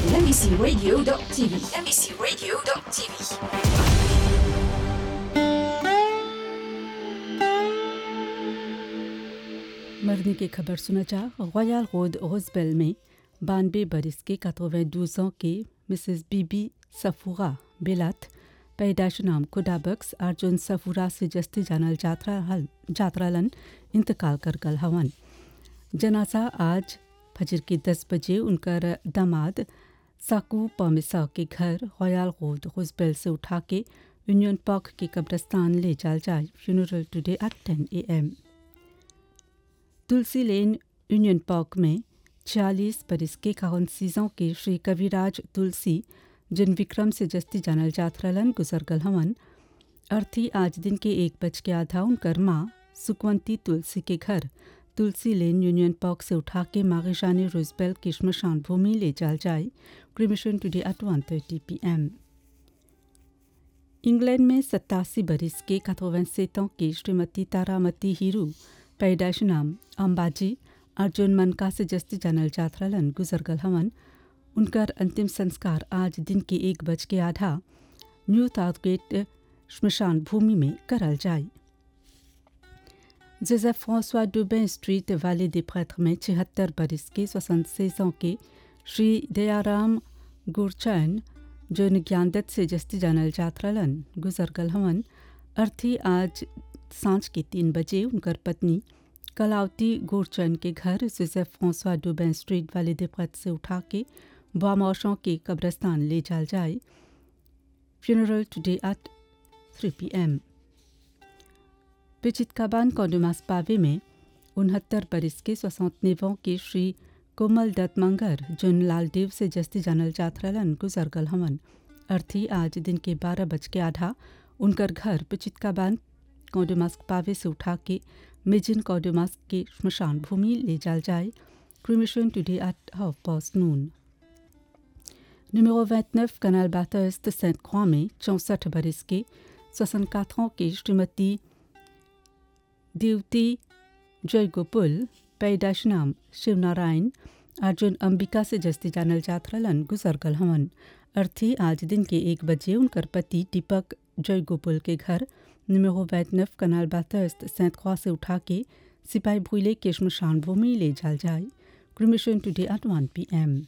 MBCRadio.tv. MBCRadio.tv. मरने की खबर सुना जा रॉयल रोड रोजबेल में बानवे बरस के 92 ans के मिसेस बीबी सफूरा बेलात पैदाश नाम खुदाबक्स अर्जुन सफूरा से जस्ती जानल जात्रा हल जात्रालन इंतकाल कर गल हवन जनाजा आज फजर के 10 बजे उनकर दामाद साकू पमिसा के घर रॉयल रोड रोजबेल से उठा के यूनियन पार्क के कब्रस्तान ले जाल जाए funeral today at 10 A M Tulsi lane union park में छियालीस बरस के सीजों के श्री कविराज तुलसी जिन विक्रम से जस्ती जानल जाथरलन गुजर गल हवन अर्थी आज दिन के एक बज के आधा उनकर माँ सुकवंती तुलसी के घर तुलसी लेन यूनियन पार्क से उठा के मागेशानी रोजबेल की श्मशान भूमि ले जाल जाए cremation today at one thirty P M England में सत्तासी बरस के कथोवंसेतों की श्रीमती तारामती हीरू पैदाश नाम अंबाजी अर्जुन मनका से जस्ती जानल जाथरलन गुजर गल हवन उनकर अंतिम संस्कार आज दिन के एक बज के आधा न्यू ताउथगेट श्मशान भूमि में करल जाए जोसेफ फ्रांसवा डुबे स्ट्रीट वाले दे प्रेत्र में छिहत्तर बरस के सोसनसेजों के श्री दयाराम गुरचैन जो ज्ञानदत्त से जस्ती जानल जाथरलन गुजर गल हवन अर्थी आज सांझ के तीन बजे उनकर पत्नी कलावती गोरचंद के घर जोसेफ फ्रांसवा डुबेन स्ट्रीट वाले दिपत से उठा के बामौशों के कब्रस्तान ले जाल जाए funeral today at three P M पिचितकाबान कोडुमास पावे में उनहत्तर बरस के सोसौतनेवों के श्री कोमल दत्त मंगर जुन लालदेव से जस्ती जानल जाथरलन गुजर गल हमन अर्थी आज दिन के बारह बज के आधा उनकर घर पिचितकाबान कौडुमास्क पावे से उठा के मिजिन कौडुमास्क के श्मशान भूमि ले जाल जाए cremation today at half past noon Numéro 29, Canal Bathurst Sainte-Croix में चौंसठ बरस के 64 ans के श्रीमती देवती जयगोपुल पैदाश नाम शिवनारायण अर्जुन अंबिका से जस्ती जानल जाथरलन गुजर गल हवन अर्थी आज दिन के एक बजे उनकर पति दीपक जयगोपुल के घर numéro 29 कनाल बाथर्स्ट सेंट क्रॉ से उठा के सिपाही भूले के श्मशान भूमि ले जाल जाए cremation today at one P M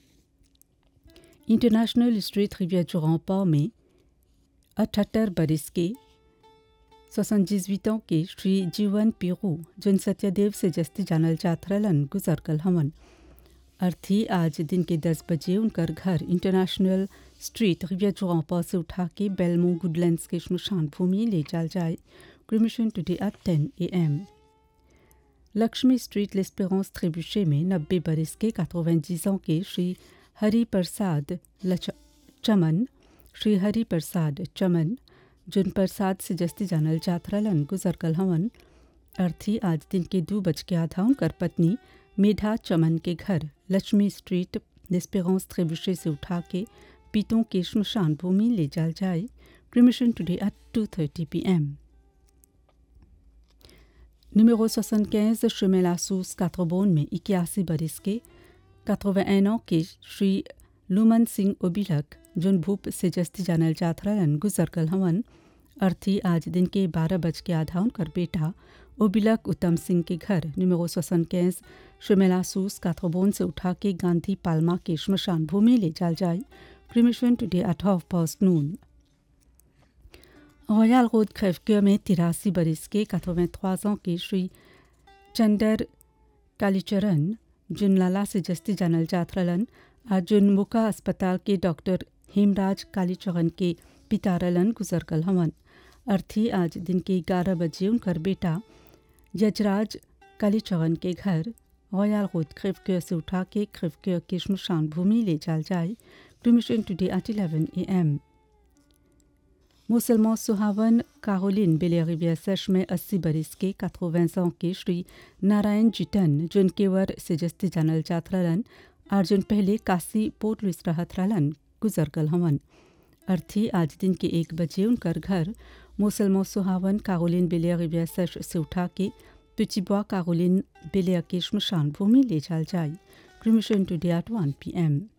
international street रिवियर चौरापा में अठहत्तर बरस के सोसनजिजवितों के श्री जीवन पीरू जिन सत्यदेव से जस्ती जानल जाथरलन गुजर कल हमन अर्थी आज दिन के दस बजे उनकर घर इंटरनेशनल स्ट्रीट रिवियर चौरापा से उठा के बेलमो गुडलैंड्स के श्मशान भूमि ले जाल जाए cremation today at ten A M Lakshmi street लेस्पेरेंस त्रिबुशे में नब्बे बरस के कातोवेंजीजों के श्री हरि प्रसाद लच चमन श्री हरि प्रसाद चमन जुन प्रसाद से जस्ती जानल जाथरलन गुजर कल हवन अर्थी आज दिन के दो बज के आधा उनकर पत्नी मेधा चमन के घर लक्ष्मी स्ट्रीट लेस्पेरेंस त्रिबुशे से उठा के पीतों के श्मशान भूमि ले जाल जाए cremation today at two thirty P M Numéro 75, chemin La Source, Quatre-Bonnes में इक्यासी बरस के 81 ans के श्री लुमन सिंह ओबिलक जुन भूप से जस्ती जानल जाथरलन गुजर कल हवन अर्थी आज दिन के बारह बज के आधा उनकर बेटा ओबिलक उत्तम सिंह के घर निमेरो सोसन कैस शिमेलासूस काथोबोन से उठा के गांधी पालमा के श्मशान भूमि ले जाल जाए cremation today at half past noon royal road क्रेवक्योर में तिरासी बरस के 83 ans के श्री चंदर कालीचरण जुन लाला से जस्ती जानल जाथरलन आज जुन मुका अस्पताल के डॉक्टर हेमराज कालीचरण के पिता रलन गुजर कल हवन अर्थी आज दिन के ग्यारह बजे उनकर बेटा यजराज कालीचरण के घर रॉयल रोड क्रिवक्योर से उठा के क्रिवक्योर के श्मशान भूमि ले जाल जाए cremation today at eleven A M मुसलमान सुहावन कारोलिन बेलेरिविया सच में अस्सी बरस के 80 ans के श्री नारायण जिटन जुन केवर से जस्ती जानल जाथरलन अर्जुन पहले काशी पोर्ट लुइस रहथरलन गुजर गल हवन अर्थी आज दिन के एक बजे उनकर घर मुसलमान सुहावन कारोलिन बेलेरिविया सच से उठा के पिचिबुआ कारोलिन बेलिया के श्मशान भूमि ले जाल जाए cremation today at one P M